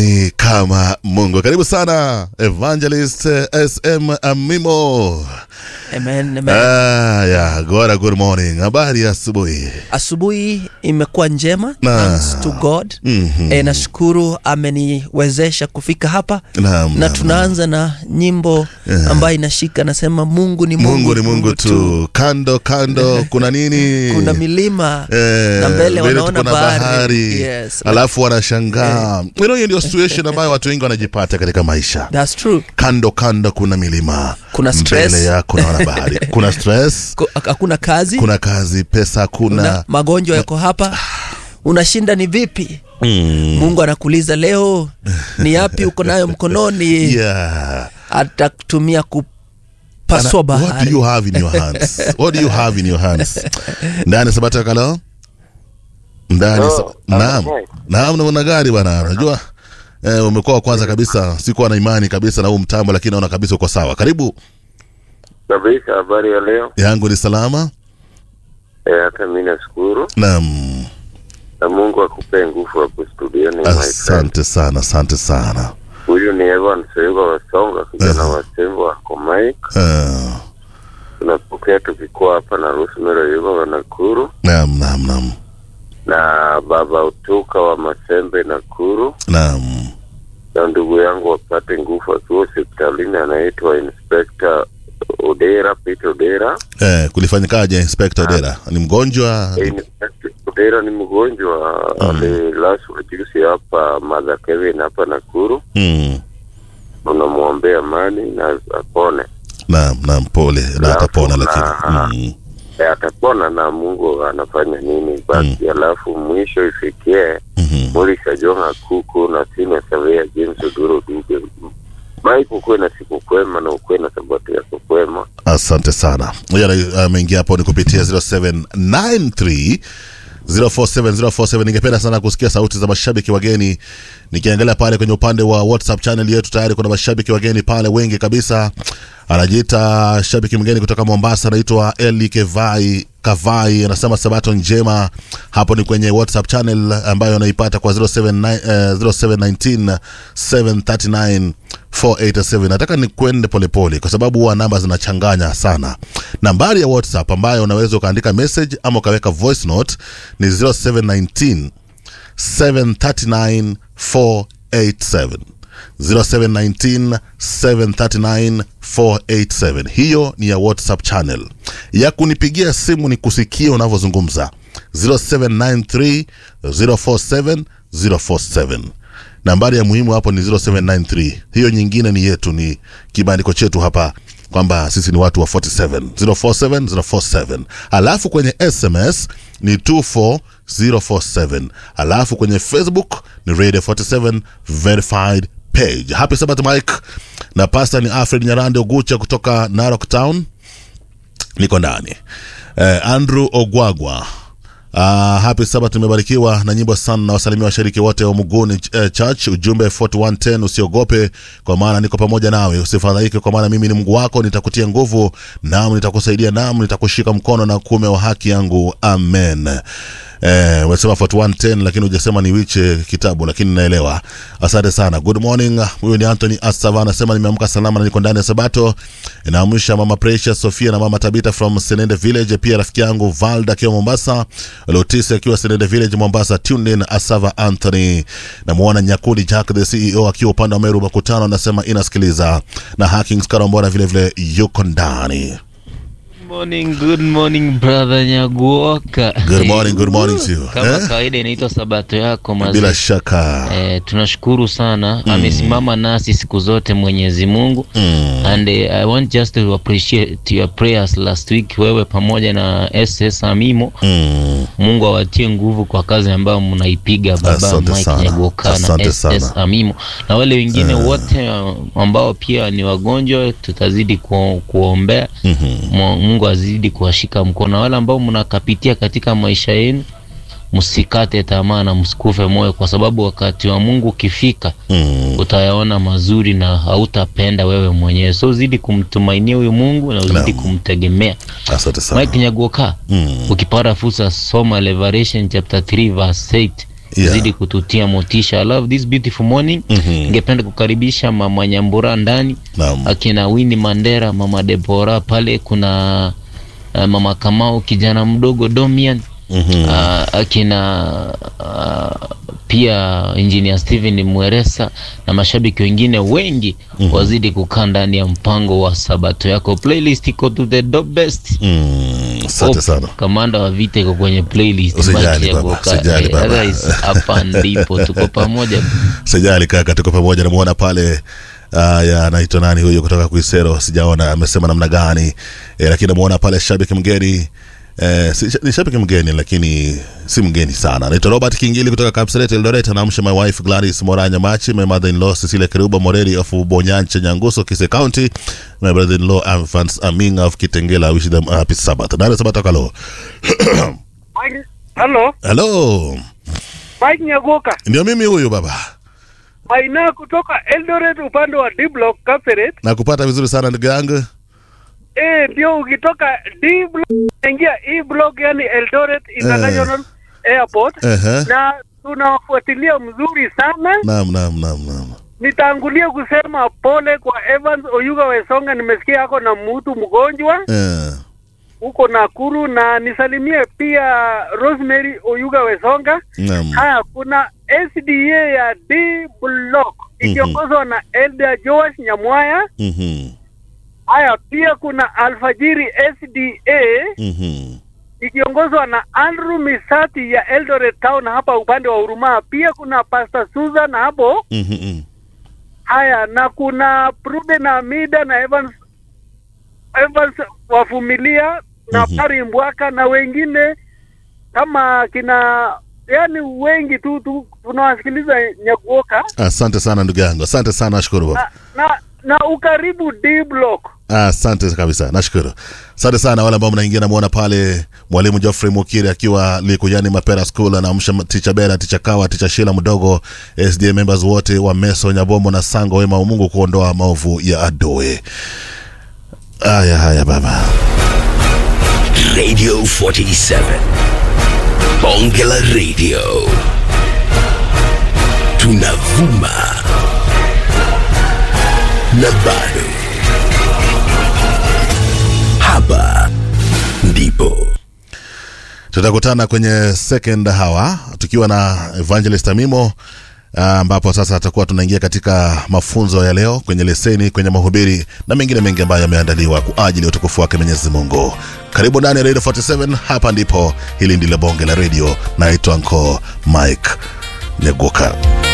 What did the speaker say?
nani kama Mungu? Karibu sana Evangelist SM Amimo. Amen, amen. Ah, yeah, Gora, good morning. Habari ya asubuhi. Asubuhi imekuwa njema Na. thanks to God. Mhm. E, nashukuru ameniwezesha kufika hapa Naam, na naam, tunaanza na nyimbo ambayo inashika nasema Mungu ni Mungu, Mungu ni Mungu tu. Kando kando kuna nini? Kuna milima Eh, na mbele wanaona kuna bahari. Yes. alafu wanashangaa. You know, hiyo ndio situation ambayo watu wengi wanajipata katika maisha. That's true. Kando kando kuna milima, Kuna stress. mbele yako naona bahari. Kuna stress, Ku- Hakuna kazi, kuna kazi, pesa kuna kuna magonjwa yako hapa, unashinda ni vipi? mm. Mungu anakuuliza leo ni yapi uko nayo mkononi, yeah. atakutumia kupasua Ana- What do bahari. you have in your hands? What do you have in your hands? Ndani Sabata Kalo? Ndani Oh, sa- Naam. okay. Naam namna gani bwana? Unajua eh, umekuwa wa kwanza kabisa, sikuwa na imani kabisa na huu mtambo, lakini naona kabisa uko sawa. Karibu. kabisa. Habari ya leo? Yangu ni salama. Eh, hata mi nashukuru Naam. na Mungu akupe nguvu hapo studioni. my friend. Asante sana, asante sana. Huyu ni Evan Seuga Wasonga, kijana wa Sembo wako Mike. Uh, Tunapokea tukikuwa hapa na Rosemary Yuga wa Nakuru naam, naam, naam. na baba Utuka wa Masembe Nakuru Naam. na ndugu yangu wapate nguvu akiwa hospitalini, anaitwa Inspector Odera Peter Odera. Eh, kulifanyikaje Inspector Dera? Ni mgonjwa? Eh, Inspector Odera ni mgonjwa alilazwa juzi hapa Mother Kevin hapa Nakuru. Mm. tunamwombea amani na apone. Naam, naam, pole. Na Alafu atapona na- lakini. Mm. E, atapona na Mungu anafanya nini basi. Alafu mwisho ifikie Mhm. Murisha Jonga Kuku na Sina Savea James Oduro Duge Mike, ukuwe na siku kwema na ukuwe na sabato yako kwema. asante sana moja na- ameingia hapo ni kupitia 0793 047047 ningependa sana kusikia sauti za mashabiki wageni nikiangalia pale kwenye upande wa whatsapp channel yetu tayari kuna mashabiki wageni pale wengi kabisa anajiita shabiki mgeni kutoka mombasa anaitwa eli kevai kavai anasema sabato njema hapo ni kwenye whatsapp channel ambayo anaipata kwa 079, eh, 0719 739 487 nataka ni kwende polepole kwa sababu huwa namba zinachanganya sana nambari ya whatsapp ambayo unaweza ukaandika message ama ukaweka voice note ni 0719 739 487 0719 739 487 hiyo ni ya whatsapp channel ya kunipigia simu ni kusikia unavyozungumza 0793 047 047 nambari ya muhimu hapo ni 0793 hiyo nyingine ni yetu ni kibandiko chetu hapa kwamba sisi ni watu wa 47 047 047 alafu kwenye sms ni 24047 alafu kwenye facebook ni radio 47 verified page happy sabat mike na pasta ni alfred nyarande ogucha kutoka narok town niko ndani eh, andrew ogwagwa Uh, happy sabat tumebarikiwa na nyimbo sana na wasalimia washiriki wote wa muguni uh, church ujumbe 4110 usiogope kwa maana niko pamoja nawe usifadhaike kwa maana mimi ni mungu wako nitakutia nguvu nam nitakusaidia nam nitakushika mkono na kuume wa haki yangu amen Eh, umesema 4110 lakini hujasema ni wiche kitabu lakini naelewa asante sana good morning huyu ni anthony asava anasema nimeamka salama na niko ndani ya sabato inaamsha mama precious sofia na mama tabita from senende village pia rafiki yangu valda akiwa mombasa lotisi akiwa senende village mombasa tunin asava anthony namuona nyakudi jack the ceo akiwa upande wa meru makutano anasema inasikiliza na hakings karambora vile vile yuko ndani Morning, good morning brother Nyaguoka. Good morning, good morning to you. Kama Eh? kawaida inaitwa sabato yako bila mazee. shaka Eh, tunashukuru sana amesimama nasi siku zote Mwenyezi Mungu mm. and eh, I want just to appreciate your prayers last week wewe pamoja na SS Amimo Mm. Mungu awatie nguvu kwa kazi ambayo mnaipiga baba Asante Mike sana. Nyaguoka na Asante SS sana. Amimo na wale wengine wote uh, ambao pia ni wagonjwa tutazidi ku, kuombea Mhm. Mu- Mungu azidi kuwashika mkono. Na wale ambao mnakapitia katika maisha yenu, msikate tamaa na msikufe moyo, kwa sababu wakati wa Mungu ukifika Mm. utayaona mazuri na hautapenda wewe mwenyewe. So zidi kumtumainia huyu Mungu na uzidi Naam. kumtegemea. asante sana Mike Nyagoka, Mm. ukipata fursa soma Revelation chapter 3 verse 8 Yeah. zidi kututia motisha I love this beautiful morning Mhm. ningependa kukaribisha mama nyambura ndani Naam. akina Winnie Mandera, mama Debora pale, kuna uh, mama Kamau kijana mdogo Domian Mhm. uh, akina uh, pia engineer Steven Mweresa na mashabiki wengine wengi wazidi kukaa ndani ya mpango wa Sabato yako. Playlist iko to the top best. Mm, asante Hope sana. Kamanda wa vita iko kwenye playlist. Usijali Baki ya baba, Goka. usijali Eh, baba. otherwise, hapa ndipo tuko pamoja. Sijali kaka, tuko pamoja. Namuona pale uh, ya anaitwa nani huyo kutoka Kuisero, sijaona amesema namna gani eh, lakini namuona pale shabiki mgeni Eh, si, ni shabiki mgeni lakini si mgeni sana. Naitwa Robert Kingili kutoka Kapseret Eldoret. Anaamsha my wife Gladys Moranya Machi, my mother-in-law Cecilia Keruba Moreri of Bonyanche Nyanguso Kise County, my brother-in-law Evans Aming of Kitengela. I wish them a happy Sabbath. Nani Sabbath kalo? Mike- Halo, Hello. Mike Nyagoka. Ndio mimi huyu baba. Maina kutoka Eldoret upande wa D block Kapseret. Nakupata vizuri sana ndugu yangu. Eh, ndio ukitoka D block ingia E block yani Eldoret International Airport Ehe. na tunawafuatilia mzuri sana. Naam, naam, naam, naam. Nitangulia kusema pole kwa Evans Oyuga Wesonga, nimesikia ako na mtu mgonjwa Eh. huko Nakuru, na nisalimie pia Rosemary Oyuga Wesonga. Naam. Haya, kuna SDA ya D block ikiongozwa na Elder Joash Nyamwaya. Mhm. Haya, pia kuna Alfajiri SDA Mhm. ikiongozwa na Andrew Misati ya Eldoret Town hapa upande wa Huruma. Pia kuna Pastor Susan hapo. Mhm. Haya, na kuna Pruden Amida na Evans Evans wavumilia na Mhm. Pari Mbwaka na wengine kama kina yani wengi tu, tu tunawasikiliza Nyakuoka Asante sana ndugu yangu, asante sana, nashukuru baba. na, na, na ukaribu D block. Asante kabisa, nashukuru. Asante sana wale ambao mnaingia, namuona pale mwalimu Geoffrey Mukiri akiwa Likuyani Mapera School, anaamsha ticha Bera, ticha Kawa, ticha Shila mdogo, SDA members wote wa Meso, Nyabomo na Sango, wema wa Mungu kuondoa maovu ya adoe. Haya haya baba. Radio 47. Bonge la Radio. Tunavuma. Na bado. Hapa ndipo. tutakutana kwenye second hour tukiwa na evangelist amimo ah, ambapo sasa tutakuwa tunaingia katika mafunzo ya leo kwenye leseni kwenye mahubiri na mengine mengi ambayo yameandaliwa kwa ajili ya utukufu wake mwenyezi mungu karibu ndani ya radio 47 hapa ndipo hili ndilo bonge la radio naitwa nko mike nyeguka